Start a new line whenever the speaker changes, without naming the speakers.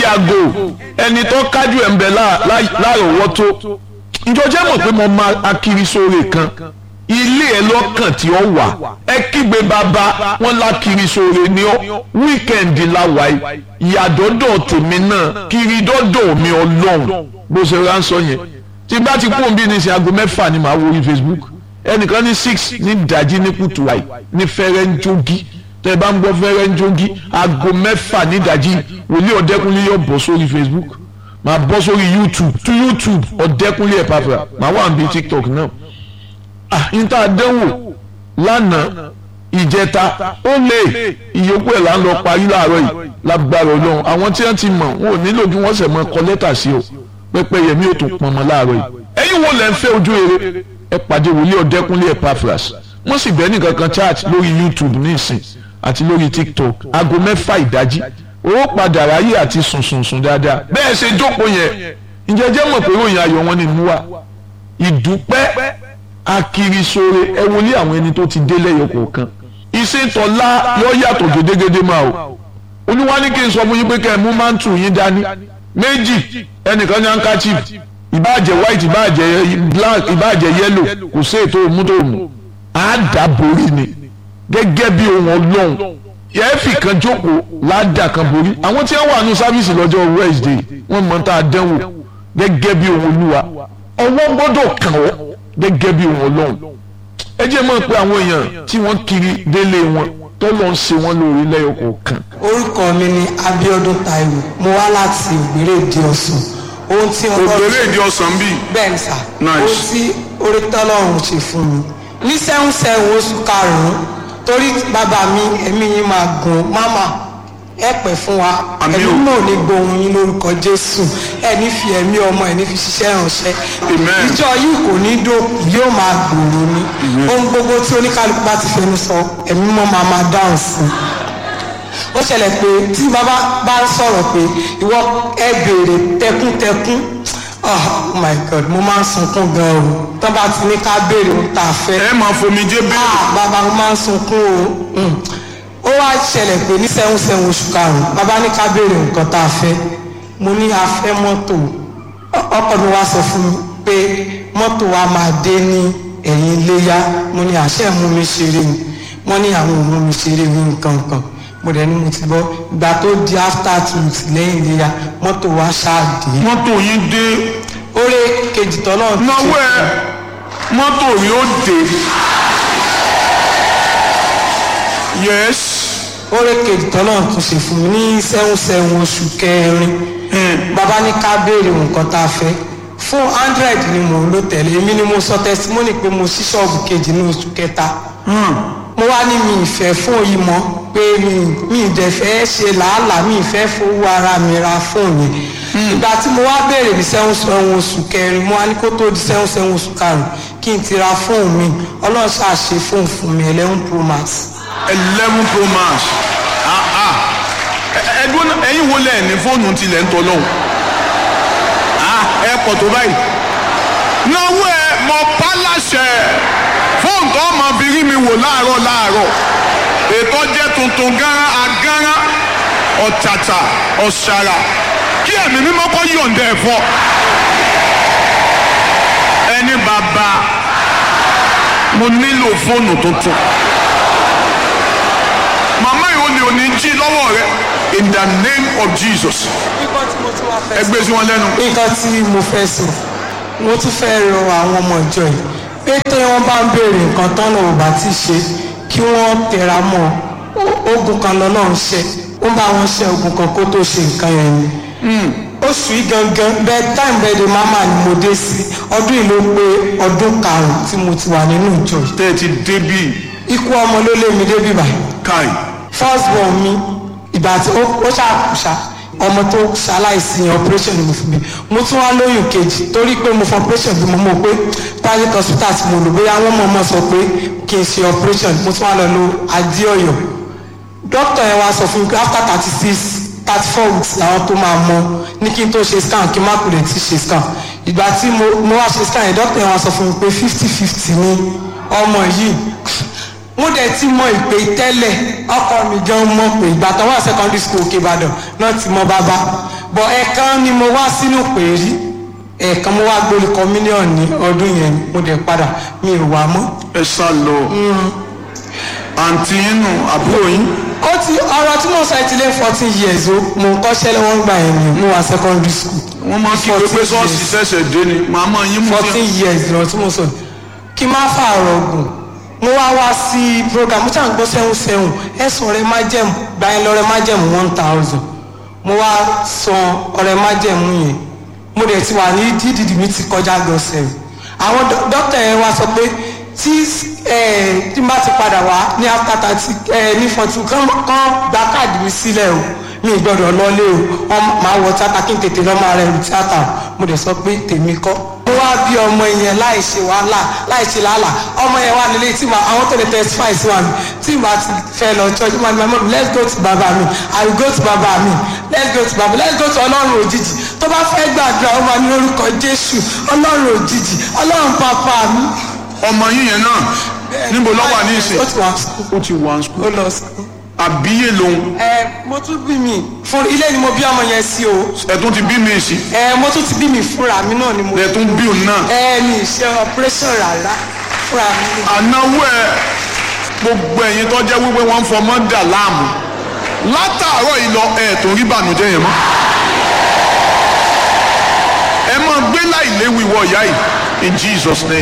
yàgò ẹni tó kájú ẹ̀ ń bẹ láàrọ̀wọ́tó ǹjọ́ jẹ́ mọ̀ pé mo máa akiri sóore kan ilé ẹ lọ́kàn tí ó wà ẹ kígbe bàbá wọn lákiri sóore ní ọ wíkẹ̀ndì láwàá ìyàdọ́dọ̀ tèmi náà kiri dọ́dọ̀ mi ọlọ́run bó ṣe ránṣọ yẹn tí bá ti kún bí ní sin aago mẹ́fà ni màá wo orí Facebook ẹnìkan ní six ní ìdájí ní kùtù àì ní fẹ́rẹ́ ń jogi tẹ́ ẹ bá ń gbọ́ fẹ́rẹ́ ń jogi aago mẹ́fà ní ìdájí wòlíì ọ̀dẹ́kunlé yóò bọ́ sórí Facebook màá bọ́ sórí YouTube tú YouTube ọ̀dẹ́kunlé ẹ̀ pàpà màá wà níbi TikTok náà ah níta àdéhùn lánàá ìjẹta ó lè ìyókù ẹ̀ là ń lọ parí láàárọ̀ yìí lágbára ọlọ́run àwọn tí wọ́n ti mọ̀ wọn ò nílò kí wọ́n sẹ̀ mọ́ kọ lẹ́tà sí o pẹ́pẹ́ yẹmí ò tún pọnmọ láàárọ̀ yìí ẹ̀yin wo lẹ́ ń fẹ́ ojú eré ẹ pàdé wòlíì ọ̀dẹ́kúnlé Epaphras wọ́n sì bẹ́ẹ̀ nìkan kan chat lórí YouTube ní ìsìn àti lórí TikTok aago mẹ́fà ìdájí owó padà ráyè àti sùnsùnsùn dáadáa bẹ́ẹ̀ ṣe jókòó yẹn ǹjẹ́ jẹ́ mọ̀ pé ròyìn ayọ̀ wọn ni mú wa ìdúpẹ́ akirisore ẹ wọlé àwọn ẹni tó ti dé lẹ́yọ kọ̀ọ̀kan ìṣètọ́lá yọ yàtọ̀ gédégédé máa o olúwa ní kí n sọ fún yín pé kẹ́ ẹ mú mántù yín dání méjì ẹnìkan ní handkerchief ìbáàjẹ́ white ìbáàjẹ́ black ìbáàjẹ́ yellow kò sí ètò òmùtòmù àdàborí ni gẹ́gẹ́ bí ohun ọlọ́run yẹ́ẹ̀fì kan jókòó ládàá kan borí àwọn tí wọ́n wà ní sáfíìsì lọ́jọ́ Wednesday wọ́n mọ̀ tá a dánwò gẹ́gẹ́ bí ohun olúwa ọwọ́ gbọ́dọ̀ kàn ọ́ gẹ́gẹ́ bí ohun ọlọ́run ẹ jẹ́ mọ̀ pé àwọn èèyàn tí wọ́n kiri délé wọn tó lọ ń ṣe wọ́n lórí lẹ́yọ̀ kọ̀ọ̀kan.
orúkọ mi ni Abíọ́dún Táíwò mo wá láti Ògbéré Ìdí Ọ̀sán ohun tí
Ògbéré Ìdí Ọ̀sán bíi.
bẹ́ẹ̀ ni sà
Nice.
ohun tí orí tọ́lọ́run ṣe fún mi ní sẹ́hún sẹ́hún oṣù karùn-ún torí bàbá mi ẹ̀mí yín máa gùn máma ẹ pẹ́ fún wa
Àmín
ẹ̀mí
o.
náà ní gbohun yín lórúkọ Jésù ẹ ní fi ẹ̀mí ọmọ ẹ ní fi ṣiṣẹ́ ìránṣẹ́
Amen.
ìjọ yìí kò ní dókun yóò máa gbòòrò ni ohun gbogbo tí oníkálukú bá ti fẹnu sọ ẹ̀mí mọ́ máa máa dáhùn sí i ó ṣẹlẹ̀ pé tí bàbá bá ń sọ̀rọ̀ pé ìwọ ẹ béèrè tẹkúntẹkún oh my god mo máa ń sunkún gan o tó bá ti ní ká béèrè ohun tá a fẹ́
ẹ máa fomijé
ah
bẹ́ẹ̀.
bàbá mo máa ń sunkún o Mm. ó wá ṣẹlẹ̀ pé ní sẹ́hún sẹ́hún oṣù karùn-ún bàbá ní ká béèrè nǹkan tá a fẹ́ mo ní a fẹ́ mọ́tò Ọ- ọkọ mi wá sọ fún mi pé mọ́tò wa máa dé ní ẹ̀yìn iléyá mo ní àṣẹ mú mi ṣeré ni wọ́n ní àwọn òun mú mi ṣeré ní nǹkan kan mo dẹ̀ ní mo ti bọ́ ìgbà tó di after two weeks lẹ́yìn iléyá mọ́tò wa ṣáà dé
mọ́tò yín dé
oore kejì tọ́lọ́
náwó ẹ mọ́tò yóò dé. yes.
oore kejì tọ́lọ́ tún ṣe fún mi ní sẹ́hún sẹ́hún oṣù kẹrin bàbá ní ká béèrè nǹkan tá a fẹ́ fún hundred ni mò ń lò tẹ̀lé èmi ni mo sọ testimony pé mo ṣí ṣọ́ọ̀bù kejì ní oṣù kẹta mo wá ní mi ìfẹ́ fún yìí mọ́ pé mi mi ìdẹ̀ fẹ́ ṣe làálàá mi ìfẹ́ fowó ara mi ra fóònù yẹn ìgbà tí mo wá béèrè ní sẹ́hún sẹ́hún oṣù kẹrin mo wá ní kó tó di sẹ́hún sẹ́hún oṣù karùn-ún kí n ti ra fóònù mi ọlọ́run ṣàṣe fóònù fún mi eleven pro max
eleven pro max ah ah Ẹ- ẹdún ẹ̀yin wo lẹ ní fóònù tilẹ̀ ń tọ́lọ́hún ah ẹ pọ̀ tó báyìí náwó ẹ mọ pálásẹ fóònù tó máa fi rí mi wò láàárọ̀ láàárọ̀ ètò jẹ́ tuntun gánran agánran ọ̀tàtà ọ̀ṣàrà kí ẹ̀mí mímọ́ kọ́ yọ̀ǹda ẹ̀ fọ́ ẹni bàbá mo nílò fóònù tuntun màmá yìí ó ní òní jí lọ́wọ́ rẹ in the name of Jesus
nǹkan tí mo tún wá fẹ́
ẹ gbé sí wọn lẹ́nu.
nǹkan tí mo fẹ́ sọ mo tún fẹ́ rọ àwọn ọmọ ìjọ yìí pé tí wọ́n bá ń béèrè nǹkan tọ́nà ò bá ti ṣe kí wọ́n tẹra mọ́ Ó- ogun kan lọ́nà ń ṣe ó bá wọn ṣe ogun kan kó tó ṣe nǹkan yẹn ni oṣù yìí gangan bẹ́ẹ̀ time birthday mama ni mo dé sí ọdún yìí ló pé ọdún karùn-ún tí mo ti wà nínú ìjọ yìí
tẹ́ ẹ ti débì
ikú ọmọ ló lé mi débi báyìí
káì
first born mi ìgbà tí ó ó ṣàkùṣà ọmọ tó ṣaláìsí yẹn operation ni mo fi bí mo tún wá lóyún kejì torí pé mo fọ operation bí mo mọ̀ pé private hospital tí mo lò bóyá wọ́n mọ̀ mọ̀ sọ pé kí n ṣe operation mo tún wá lọ lo adéọyọ doctor yẹn wá sọ fún mi pé after thirty six thirty four weeks làwọn tó máa mọ ní kí n tó ṣe scan kí n má kúrò tí ṣe scan ìgbà tí mo mo wá ṣe scan yẹn doctor yẹn wá sọ fún mi pé fifty fifty ni ọmọ yìí mo dẹ̀ ti mọ ìpè tẹ́lẹ̀ ọkọ mi gan mọ̀ pé ìgbà tó wà secondary school òkè ìbàdàn náà ti mọ bàbá bọ̀ ẹ̀ẹ̀kan ni mo wá sínú pèrí ẹ̀ẹ̀kan mo wá gbórí communion ní ọdún yẹn mo dẹ̀ padà mi ò wá mọ́.
ẹ sá lọ àǹtí inú àbúrò yín
ó ti ọ̀rọ̀ tí mo sọ ẹ ti lé fourteen years o mo ń kọ́ṣẹ́ lọ́wọ́ ń gbà yẹn ni mo wà secondary school
wọ́n máa kí pé pé ṣọ́ọ̀ṣì ṣẹ̀ṣẹ̀ dé ni màmá yín mú
fourteen years lọ tí mo sọ kí n má fààrọ̀ ọ̀gùn mo wá wá sí program mo ṣàn gbọ́ sẹ́hùn sẹ́hùn ẹ̀sùn ọ̀rẹ́ májẹ̀mú gbàyẹn lọ́rẹ́ májẹ̀mú one thousand mo wá san ọ̀rẹ́ májẹ̀mú yẹn mo dẹ̀ ti wà ní dídìdì mi ti kọjá gọ̀ọ̀sẹ̀ àwọn dó- dókítà yẹn wá sọ pé tí ẹ, tí n bá ti padà wá ní after thirty ẹ, ní forty kán kán gba káàdì mi sílẹ̀ o mi ì gbọ́dọ̀ lọlé o wọ́n máa wọ tíátà kí n tètè lọ́ máa rẹ̀ rù tíátà o mo dẹ̀ sọ pé tèmi kọ́ mo wá bí ọmọ yẹn láì ṣe wàhálà láì ṣe làálà ọmọ yẹn wà nílé tí ma àwọn tó lè testify sí wa mi tí ma ti fẹ́ lọ church ma ní ma mọ̀ let's go to baba mi i will go to baba mi let's go to baba let's go to ọlọ́run òjijì tó bá fẹ́ gbàdúrà ó máa ní orúkọ jésù ọlọ́run òjijì ọlọ́run pàpà mi.
ọmọ yín yẹn náà níbo ló wà ní ìsìn
ó ti wà school
ó ti wà ní
ó lọ school.
àbíyè lòun
ẹ mo tún bí mi fún ilé ni mo bí ọmọ yẹn sí o
ẹ̀tún ti bí mi sí
ẹ mo tún ti bí mi fúnra mi náà ni mo
ẹ̀tún bí òun náà
ẹ mi ṣe operation rárá fúnra mi ni.
ànáwó ẹ gbogbo ẹ̀yin tó jẹ́ wípé wọ́n ń fọmọ́ dà láàmú látàárọ̀ yìí lọ ẹ̀ tó rí bànújẹ́ yẹn mọ́ ẹ máa gbé láì léwu ìwọ ìyá yìí in Jesus name